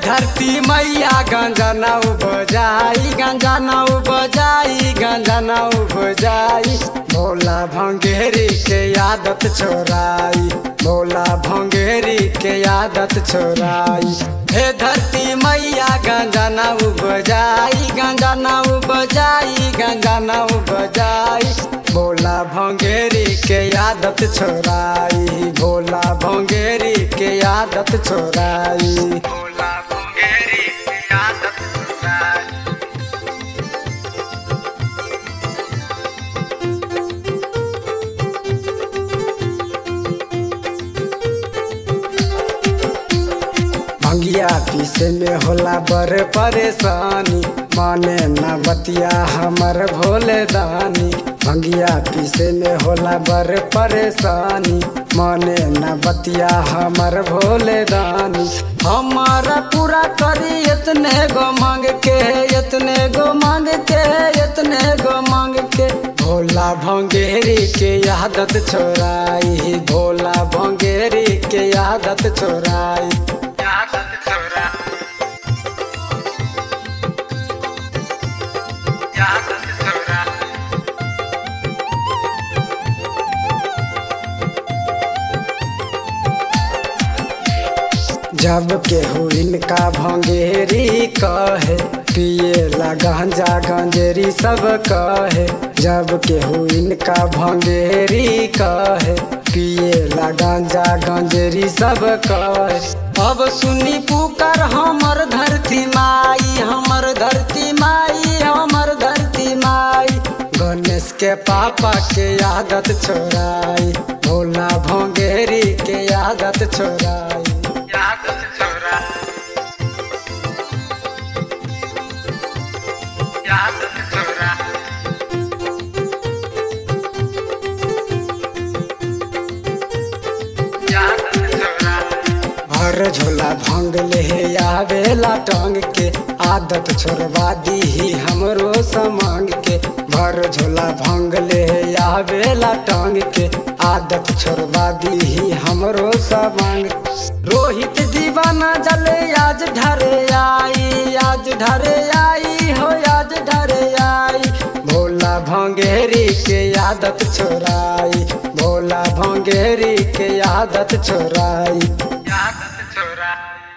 धरती मैया गंजा न बजाई गंजा न बजाई गंजा न बजाई भोला भंगेरी के आदत छोराई भोला भंगेरी के आदत छोराई हे धरती मैया गंजा न बजाई गंजा न बजाई गंजा न बजाई भोला भंगेरी के आदत छोराई भोला भंगेरी के आदत छोराई भोला भंगेरी के आदत छोराई भंगिया पीसे में होला बड़ परेशानी माने न बतिया हमर भोले दानी भंगिया पीसे में होला बड़ परेशानी माने न बतिया हमर भोले दानी हमारा पूरा करी इतने गो मांग के इतने गो मांग के इतने गो मांग के भोला भंगेरी के आदत छोराई भोला भंगेरी के आदत छोराई आदत छोरा आदत छोरा जब केहू इनका भंगेरी कहे पिए ला गांजा गंजेरी सब कहे जब केहू इनका भंगेरी कहे पिए ला गांजा गंजेरी सब कहे अब सुनी पुकार हमर धरती माई हमर धरती माई हमर धरती माई गणेश के पापा के आदत छोराई भोला भंगेरी के आदत छोराई आदत छोरा आदत छोरा आदत छोरा भर झोला भंग ले आवेला टंग के आदत छोड़वा दी हमरो समांग के भर झोला भंग ले आवेला टंग के आदत छोड़वा दी हमरो समांग रोहित दीवाना जले आज ढरे आई आज ढरे आई हो आज ढरे आई भोला भंगेरी के आदत छोराई भोला भंगेरी के आदत छोराई आदत छोराई